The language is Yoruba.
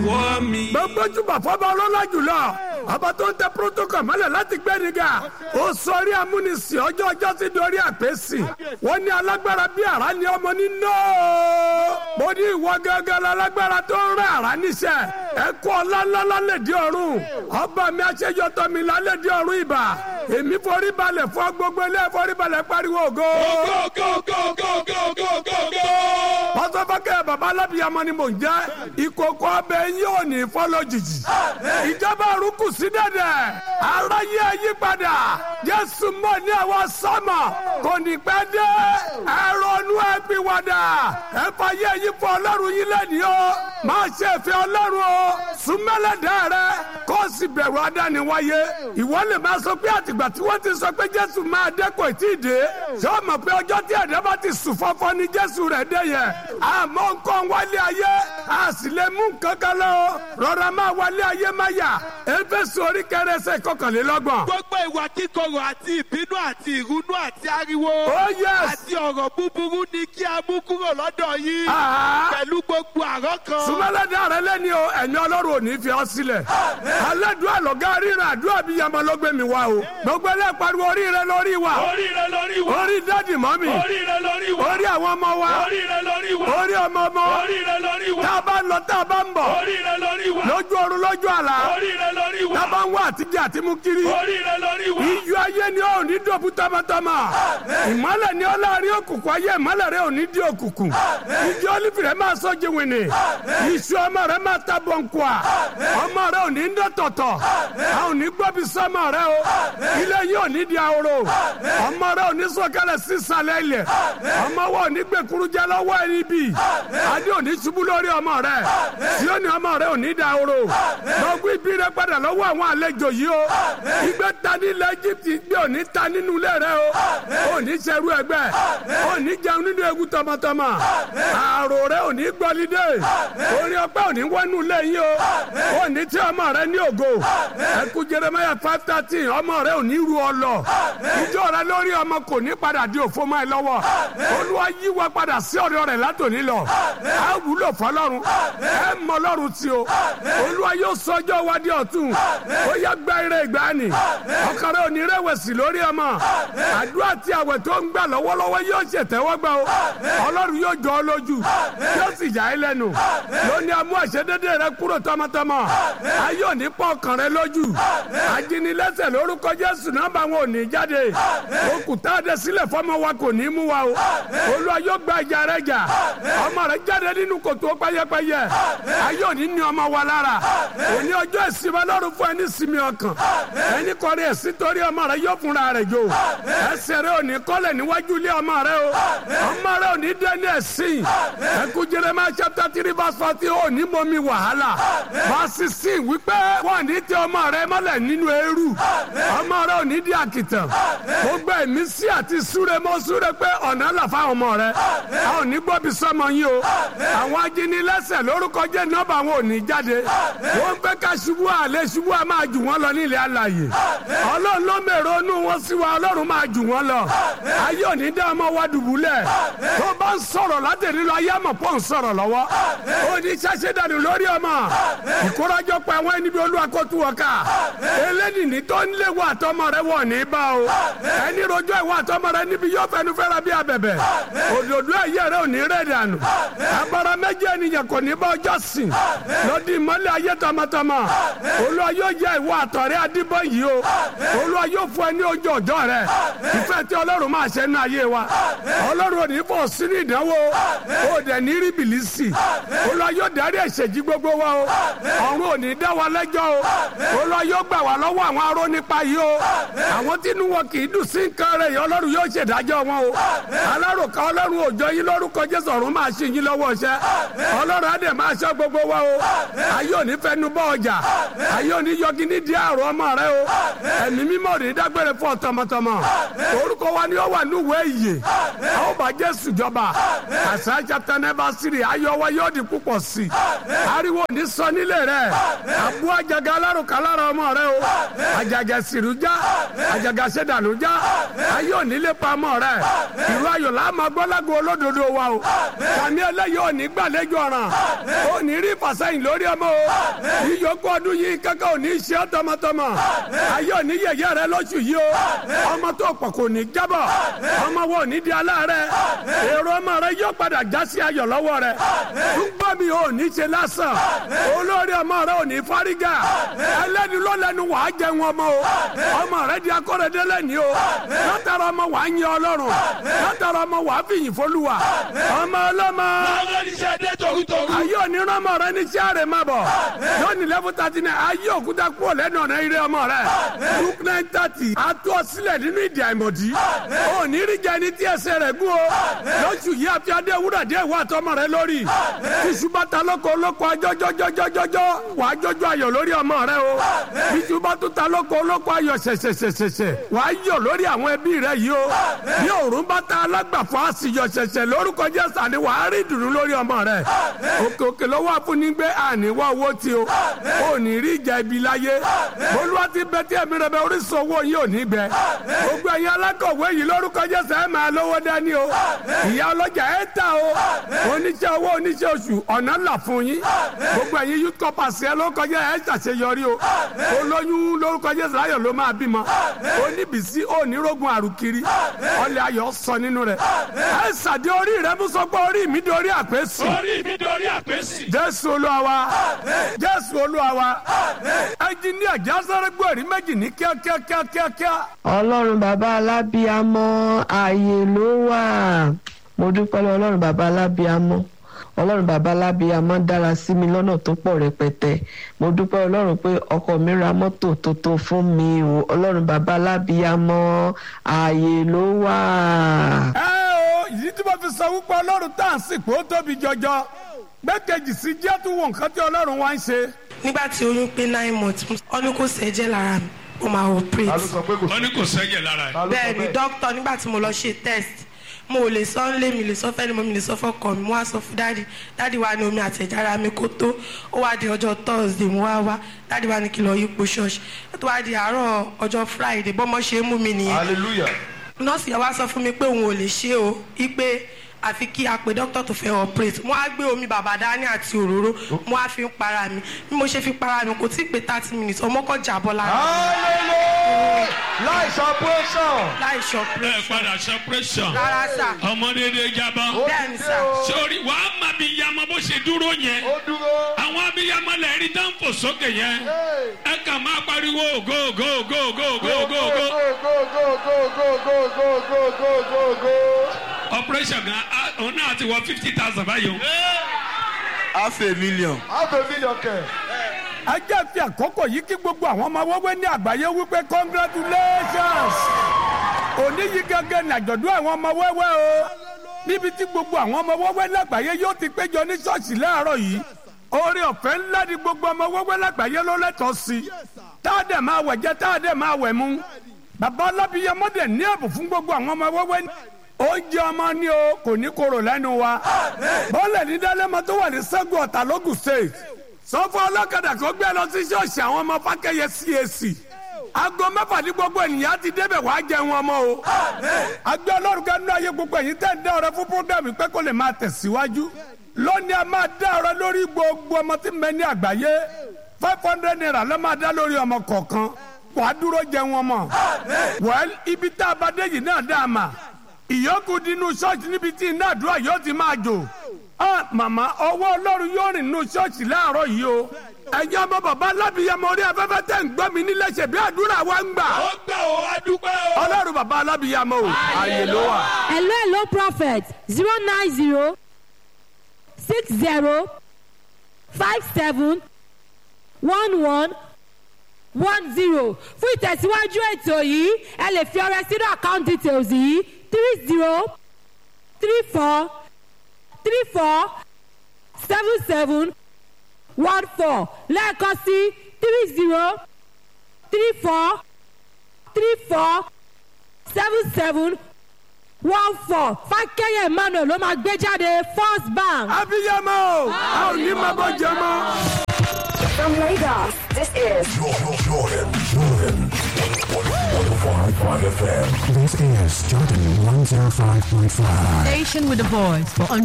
wọ́ mi. gbogbo jùbọ̀ fọba ọlọ́lá jùlọ ọba tó ń tẹ protocol mọ́lẹ̀ láti gbẹ́nìgà ó sọrí amúnisìn ọjọ́ ọjọ́ sí dorí àpèsì wọ́n ní alágbára bí àrá ni ọmọ ní nóò mo ní ìwọ gángan lálágbára tó ń rẹ àrá níṣẹ́ ẹ kó ọlá ńlá lẹ́dí ọ̀run ọba mi aṣẹ́yọtọ̀ mi lálẹ́dí ọ̀run ìbà èmi forí balẹ̀ fún gbogbo ilé forí balẹ̀ pariwo ògo. go go go go go go go go. pásọfọkẹ baba alábìyamọ ni mò ń jẹ ìkòkò ọbẹ̀ yín ò ní fọ́ lójijì ìjọba àrùkù sí dẹ̀dẹ̀ aráyé yípadà jésù mọ̀ ní àwọn sọ́mọ kò ní pẹ́ dé ẹ̀rọ̀nù ẹ̀pìwàdà ẹ̀fọ̀yé yín fún ọlọ́run yín lẹ́nìí o máa ṣe ìfẹ́ ọlọ́run o súnmẹ́lẹ̀dẹ́ rẹ kó o sì bẹ̀rù adániwáyé ìwọ lè máa sọ pé àtìgbà tí wọ́n ti sọ pé jésù máa dé kò tí ì dé ṣé o mọ̀ pé ọjọ́ tí ẹ̀dá bá ti sùn fọ́fọ́ ni jésù rẹ̀ dé yẹn àmọ́ nǹkan wálé ayé a sì lè mú nǹkan kan lọ rọra máa wálé ayé má yà éfésù orí kẹrẹsẹ kọkànlélọ́gbọ̀n. gbogbo ìwà kíkorò àti ìbínú àti ìrunú àti ariwo. Oh, yes. àti ọ̀rọ̀ búburú ni kí a mú kúrò lọ́dọ̀ yín. Ah. pẹ̀lú gbogbo àrọ́ kan. sùmọ́lẹ́dẹ́ rẹ lẹ́ni o ẹ̀mí ọlọ́run ò ní fi ọ́ sílẹ̀. aládùúgbò àlọ́gá ríran àdúrà bíi yamọ ló gbé mi wá o. gbogbo ẹlẹ́ pariwo orí rẹ lórí wa. orí rẹ lórí wa. orí dádì mọ́mì. orí rẹ lórí wa. orí àwọn ọmọ wa. orí rẹ lórí wa. orí ọmọ ọmọ. orí rẹ lórí wa. tá a bá ń lọ tá a bá ń bọ̀. orí rẹ lórí wa. lójú oorun lójú àlá. orí rẹ lórí wa. tá a bá ń wá àtijọ́ àti mú kiri. orí rẹ lórí wa. iyọ̀ ayé ni ó ní dòbú tọmọtọmọ. ìmọ̀lẹ̀ ni ó láàrin òkùnkùn ayé ìmọ̀lẹ̀ rẹ ò ní di òkùnkùn. ìjọ olífì rẹ máa sọ jìnwìnì. iṣu ọmọ rẹ máa ta bọ̀nkùà. ọmọ rẹ ò ní ń dọ̀tọ̀tọ̀. a ò ní gbọ́bi sọ́mọ rẹ o. ilé yìí ò ní di ahoro. ọmọ rẹ ò ní sọ̀kalẹ̀ sísàlẹ̀ ilẹ̀. ọmọ wa ò ní gbẹ̀kuru jẹ́ lọ́wọ́ ẹni bí. adé ò ní ṣubú lórí ọmọ rẹ. tí ó ní ọmọ rẹ ò ní da ahoro. lọ́gbọ́n ibi rẹ padà lọ́wọ́ àwọn àlejò yìí o. ìgbẹ́ ta ní ilẹ̀ Íjíbítì gbé ò ní ta nínú ilé rẹ o. ò ní ṣerú ẹgbẹ́. ò ní jẹun nínú ewu tọmọtọmọ. àrò rẹ ò ní gbọ́lídé. orí ọpẹ́ ò ní wọnú ilé yín o. ò ní tí ọmọ rẹ ní ògo. ẹkú Jeremiah five thirteen ọmọ rẹ ò ní ru ọ lọ. ìjọ rẹ lórí ọmọ kò ní padà di òfo mọ́ ẹ lọ́wọ́. olúwa yí wa padà sí ọ̀dọ̀ rẹ̀ látòní lọ. a wúlò fọlọ́run. ẹ mọ ọlọ́run tí o. olúwa yóò sọjọ́ wa di ọ̀tun. ó yẹ gbá ire ìgbàanì. ọkàn rẹ ò ní rẹ̀wẹ̀sì lórí ọmọ. àdúrà tí àwẹ̀ tó ń gbà lọ́wọ́lọ́wọ́ yóò ṣètẹ́wọ́gbà o. ọlọ́run yóò jọ ọ lójú. yóò sì yà ẹ́ lẹ́nu. lónìí amú àṣedédé rẹ kúrò tọmọtọmọ. ayé ò ní pọ̀ ọkàn rẹ lójú. ajínilẹ́sẹ̀ lórúkọ jésù nọ́mbà wọn ò ní jáde. òkúta adé sílẹ̀ fọmọ wa kò ní mú wa o. olúwa yóò gba ìjà rẹ jà. ọmọ rẹ jáde nínú kòtò pẹ́yẹpẹ́yẹ. ayé ò ní ní ọmọ wa lára. òní ọjọ́ ìsinmi ọlọ́run fún ẹni sinmi ọkàn. ẹni kọrin ẹ̀sìn torí ọmọ rẹ yóò fúnra rẹ jò. ẹsẹ̀ rẹ ò ní kọ́lẹ̀ níwájú ilé ọmọ rẹ o. ọmọ rẹ ò ní dẹ́ni ẹ̀sìn. ẹkú Jeremiah chapter three verse forty ò ní mọ́mí wàhálà. verse sixteen wípé wọ́n ní tẹ ọmọ rẹ mọ́lẹ̀ nínú eérú. ọmọ rẹ ò ní di àkìtàn. gbogbo ẹ̀mí sí àti súre mọ́ súre pé ọ̀nà là fáwọn ọmọ rẹ. a ò ní gbọ́ bí sọmọ yín o. àwọn ajínilẹ́sẹ̀ lórúkọ jẹ́ nọ́ọ̀bà wọn ò ní jáde. wọ́n fẹ́ ká ṣubú àlẹ́ ṣubú à máa jù wọ́n lọ nílẹ̀ alàyè. ọlọ́run ló mèrò inú wọn sí wa ọlọ́run máa jù wọ́n lọ. ayé ò ní dá ọmọ wa dùbúlẹ̀. tó bá ń sọ̀rọ̀ látẹ̀rí lọ ayé àmọ̀ pọ̀ ń sọ̀rọ̀ lọ́wọ́. ó ní ṣáṣẹ́ dànù lórí ọmọ. ìkórajọpọ̀ àwọn ẹni bí olúwa kó tú wọn ká. eléyìí ní tó ń lé wọ àtọmọ rẹ wọ̀ ní bá o. ẹni rojọ́ ìwọ àtọmọ rẹ níbi yóò fẹnu fẹ́ra bí abẹ̀bẹ̀. òdòdó ẹ̀yẹ rẹ ò ní rẹ̀ dànù. agbára méjì ènìyàn kò ní bá ọjọ́ sìn. lọ́dún ìmọ̀lẹ̀ ayé tọmọtọmọ. olúwa yóò yẹ ìwọ àtọ̀rẹ́ adébọ̀ yìí o. olúwa yóò fún ẹ ní ojú ọjọ́ rẹ. ìfẹ́ tí ọlọ́run máa ṣe nínú ayé wa. ọlọ́run ò ní fọ̀ sínú ìdánwò. ó dẹ̀ ní rí bìlísì. olúwa yóò darí ẹ̀ṣẹ̀ jí gbogbo wa o. ọ̀run ò ní dá wa lẹ́jọ́ o. olúwa yóò gbà wá lọ́wọ́ àwọn aró nípa yìí o. àwọn tí inú wọn kì í dùn sí nǹkan rẹ̀ yìí ọlọ́run yóò ṣèdájọ́ wọn o. alárùkà ọlọ́run òjò yín lórúkọ jésù ọ̀run máa ṣe yín lọ́wọ́ iṣẹ́. ọlọ́run á dẹ̀ máa ṣọ́ gbogbo wa o. ayé ò ní fẹnu bọ́ ọjà. ayé ò ní yọgi ní di àrùn ọmọ rẹ o. ẹ̀mí mímọ́ rí dágbére fún ọ tọmọtọmọ. orúkọ wa ni ó wà níwèé ìyè. a ó bá jésù jọba. àṣà chapter never three ayọ̀ wa yóò di púpọ̀ sí. ariwo ní sọ nílé rẹ. àbú àjàgà alárùkà lára ọmọ rẹ o. àjàgà sìrù já. àjàgà sẹdànù já. ayé ò ní lè pa ọmọ rẹ. ìlú ayọ̀ la máa gbọ́ lágbo olódodo wa o. kàmí ẹlẹ́yìí ò ní gbàlejò ọ̀ràn ò ní rí ìfàsẹ́yìn lórí ọmọ o ìyókù ọdún yìí kankan ò ní ṣe ọ́ tọmọtọmọ ayé ò ní yẹ̀yẹ́ rẹ lóṣù yìí o ọmọ tó pọ̀ kò ní jábọ̀ ọmọ wo ò ní di aláàárẹ̀ èrò ọmọ rẹ yóò padà já sí ayọ̀ lọ́wọ́ rẹ túbọ̀ mi ò ní ṣe lásán olórí ọmọ rẹ ò ní fárígà ẹlẹ́ni ló lẹ́nu wàá jẹun ọmọ o ọmọ rẹ di akọ́rẹ́dẹ́ lẹ́ni o látara ọmọ wàá yin ọlọ́run látara ọmọ wàá fìyìn fọlùwà ọmọ ọlọ́mọ àwọn oníṣẹ́ dé torutoru. ayé onírán ọmọ rẹ ní sáré má bọ̀ lónìí lẹ́fún tàtí náà ayé òkúta kúrò lẹ́nu ọ̀nà ire ọmọ rẹ luke nine thirty atọ́ sílẹ̀ nínú ìdí àìmọ̀dí ò ní rí jẹ ní tí ẹsẹ̀ rẹ̀ gún o lóṣù yìí àfi adé wúrà dé ìwà àtọmọ rẹ lórí iṣu bàtà lóko lóko ajọjọjọjọjọjọ wà á jọjọ ayọ̀ lórí ọmọ rẹ o iṣu bàtà ta lóko lóko ayọ̀ ṣẹ̀ṣẹ̀ṣẹ̀ṣẹ̀ wà á yọ̀ lórí àwọn ẹbí rẹ yìí o bí òórùn bàtà alágbàfọ̀ àṣìyọ̀ ṣẹ̀ṣẹ̀ lórúkọ Jésù àní wà á rí ìdùnnú lórí ọmọ rẹ òkè òkè ló wà fún ní gbé àníwá owó tí o ò ní rí ìjà ibi láyé olúwa ti bẹ tí ẹ̀mí rẹ bẹ orísun owó yìí ò ní gbẹ gbogbo ẹ̀yin alákọ̀wé yìí lórúkọ Jésù ẹ̀ máa lówó dání o ìyá ọlọ́jà ẹ̀ ta o oníṣẹ́ owó oníṣẹ́ oṣù ọ̀nà là fún yín gbogbo ẹ̀yin youth corpers ẹ̀ lórúkọ Jésù ẹ̀ ṣàṣeyọrí o olóyún lórúkọ Jésù láyọ̀ ló máa bímọ oníbìsí onírógun àrùkiri ọlẹ̀ ayọ̀ sọ nínú rẹ̀ ẹ̀ ṣàdé orí rẹ̀ mú sọ pé orí mi dorí àpèsè orí mi dorí àpèsì. jésù olúwa wa jésù olúwa wa ẹnjiníà jásáré gbòòrí méjì ní kíákíákíákíá. ọlọ́run bàbá alábíamọ ààyè ló wà mo dúpẹ́ lọ́wọ́ ọlọ́run bàbá alábíamọ ọlọ́run bàbá alábíamọ dára sí mi lọ́nà tó pọ̀ rẹpẹtẹ mo dúpẹ́ ọlọ́run pé ọkọ mi ra mọ́tò tuntun fún mi o ọlọ́run bàbá alábíamọ ààyè ló wà. ẹ o ìdí tí mo fi sọ wípé ọlọ́run tá à ń sìnkú ó tóbi jọjọ gbẹ́kejì sí jẹ́ tún wọ nǹkan tí ọlọ́run wá ń ṣe. nígbà tí oyún pé nine months ó ní kò sẹ́jẹ̀ lára mi ó máa operate wọ́n ní kò sẹ́jẹ̀ lára ẹ̀. bẹ́ẹ̀ ni dókítà nígbà tí mo lọ ṣe test mo ò lè sọ nílé mi lè sọ fẹ́ni mo mi lè sọ fọ́kọ mi mo wá sọ fún dáàdi dáàdi wa ní omi àtẹ̀jára mi kó tó ó wá di ọjọ́ thursday mo wá wá dáàdi wa ní kí lọ yípo ṣọ́ọ̀ṣì ó tó wá di àárọ̀ ọjọ́ friday bọ́mọ ṣe é mú mi nìyẹn hallelujah. nọ́ọ̀sì yẹn wá sọ fún mi pé òun ò lè ṣe o ipe àfi kí a pe dókítà tó fẹ́ operate mo á gbé omi bàbá dání àti òróró mo á fi ń para mi bí mo ṣe fi para mi kò tí ì pé thirty minutes ọmọ kọ jábọ́ lára hallelujah. láì sọpẹ́sàn. láì ẹ ṣọpẹ́rẹ́ṣọ̀ padà separation. rárá sà ọmọ dédé jábọ́. bẹ́ẹ̀ ni sà sórí wàá má bí yamọ bó ṣe dúró yẹn. ó dúró. àwọn abiyamọ lè rí dáńfò sókè yẹn. ẹ kàn máa pariwo go go go go go go go. go go go go go go go go go go go. operation gan ah, òun náà ti wọ fifty thousand báyìí o. half a million. half a million kẹ. ẹ jẹ́ fi àkókò yìí kí gbogbo àwọn ọmọ wẹ́wẹ́ ní àgbáyé wípé congratulations òní yìí gẹ́gẹ́ ní àjọ̀dún àwọn ọmọ wẹ́wẹ́ o níbi tí gbogbo àwọn ọmọ wẹ́wẹ́ lágbàáyé yóò ti péjọ ní ṣọ́ọ̀ṣì láàárọ̀ yìí oore ọ̀fẹ́ ńlá ni gbogbo ọmọ wẹ́wẹ́ lágbàáyé ló lẹ́tọ̀ọ́ sí i tá a dẹ̀ máa wẹ̀ jẹ́ tá a dẹ̀ máa wẹ̀ mú bàbá ọlábìyẹmọ dẹ̀ ní ẹ̀bùn fún gbogbo àwọn ọmọ wẹ́wẹ́ oúnjẹ ọmọ ni o kò ní korò lẹ́nu wa bọ́ọ̀lù ní dálẹ́mọ tó wà ní sẹ́gun ọ̀tà lógùn state sọfọ ọlọ́kadà kan gbé lọ sí ṣọ́ọ̀ṣì àwọn ọmọ fákẹ́yẹ CAC aago mẹ́fà ní gbogbo ènìyàn ti débẹ̀ wàá jẹun ọmọ o agbẹ́ ọlọ́run kan nínú ayé gbogbo ẹ̀yin tẹ́ ń dá ọrẹ fún programme pé kó lè máa tẹ̀síwájú lónìí a máa dá ọrẹ lórí gbogbo ọmọ tí ń bẹ ní àgbáyé five hundred naira ló máa dá lórí ọmọ kọ̀ọ̀kan wàá dúró jẹun ọmọ well ibi tá a bá dé yìí náà dá a mà ìyókù dínú ṣọ́ọ̀ṣì níbi tí iná àdúrà yóò ti máa jò ah màmá ọwọ́ ọlọ́run yóò rìn nínú ṣọ́ọ̀ṣì láàárọ̀ yìí o ẹ̀yin ọmọ bàbá alábìyamọ orí afẹ́fẹ́ tẹ̀ ń gbọ́ mi nílé ṣe bí àdúrà wa ń gbà ó gbà ó adúpẹ́ o. ọlọ́run bàbá alábìyamọ o ààyè ló wà. hello hello prophet zero nine zero six zero five seven one one one zero fún ìtẹ̀síwájú ètò yìí ẹ lè fi ọrẹ sínú account details yìí three zero three four three four seven seven one four lẹ́ẹ̀kan sí three zero three four three four seven seven one four fákẹ́yẹ̀ emmanuel ló máa gbé jáde first bank. abiyamọ o a ò ní máa bọ́ jẹ mọ́. From Lagos, this is Jordan, Jordan, Jordan. 105.5 FM. This is Jordan 105.5. Station with a voice for